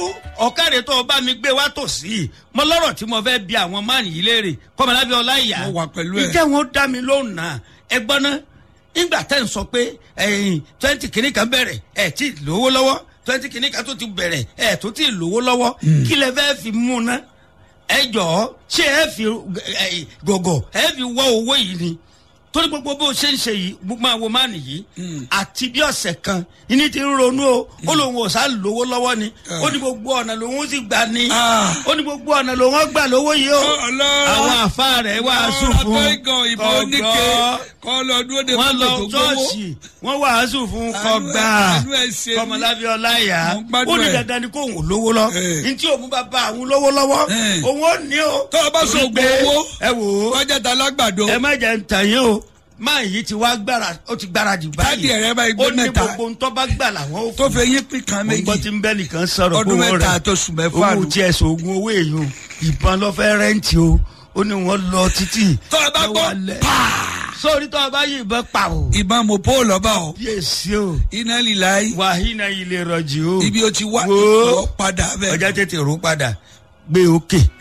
ọ̀kàrẹ̀ tó o bá mi gbé wá tòsí mo lọ́rọ̀ tí mo fẹ́ bi àwọn máàlì yìí léèrè kọ́mọlábí ọláìyá Mo wà pẹ̀lú ẹ̀. ìjẹ́ wọn ó dá mi lóhùn náà ẹ gbọ́n ná nígbà tẹ́ ń sọ pé ẹ̀yìn twenty kìíní kan bẹ̀rẹ̀ ẹ̀ tí ì lówó lọ́wọ́ twenty kìíní kan tó ti bẹ̀rẹ̀ ẹ̀ tó ti lówó lọ́wọ́ kí lẹ fẹ́ fi mú ná ẹ jọ̀ọ́ ṣé ẹ fi ẹ, gọ̀gọ̀ ẹ fi wọ́ owó yìí ni torí gbogbo bó ṣe ń ṣe yìí gbogbo máa wo máa nìyí àti bí ọ̀sẹ̀ kan ìní ti ń ronú o ó lóun ò sá lówó lọ́wọ́ ni ó ní gbogbo ọ̀nà lòun ó sì gbà ní Ah. ó ní gbogbo ọ̀nà lòun ó gbà lówó yìí o Ọlọ́run. àwọn àfa rẹ̀ wàásù fún ọ̀rọ̀ àtọ́gàn ìbọn oníke ọgọ́ kọ́ lọ dúró de wọ́n lọ mọ́tò tó gbowó. ṣọ́ọ̀ṣì wọ́n wàásù fún Àánú ẹ̀- kọgbà àánú ẹ̀ ṣe mí. kọmọlábí ọláyà Mo ń gbádùn ó ní ẹ̀. dandan ni kó òun lówó lọ Eh. ntí òun bá bá àwọn lówó lọ́wọ́ Eh. òun ó ní o. Tó o bá Torí sọ pé, ògùn owó. ẹ wò ó kọjá ta lágbàdo. ẹ má jẹ ntàn yín o máa yìí ti wá gbára ó ti gbáradì báyìí Káàdì ẹ̀rẹ́ báyìí gbé ó ní mẹ́ta. gbogbo ntọ́ bá gbà làwọn ò tó fún fẹ́ yín pín kan mo gbọ́ méjì. tí ń bẹ́ nìkan sọ̀rọ̀ Ọdún pé wọ́n mẹ́ta rẹ̀ àtọ̀sù mẹ́fà owó nù. tí ẹ̀ sọ̀gùn owó èèyàn ìbọn lọ́ fẹ́ rẹ́ǹtì o ó ní wọ́n lọ títì tó o bá lọ́wọ́ gbọ́ alẹ́. paa. sórí tó o bá yí ìbọn pa o ìbọn mo pọ́ lọ́ba o. yéèsì o iná líla yìí. wàhínà ilé rọjì o ibi o ti wá Wo. lọ padà bẹ́ẹ̀. ọjà tètè rú padà gbé òkè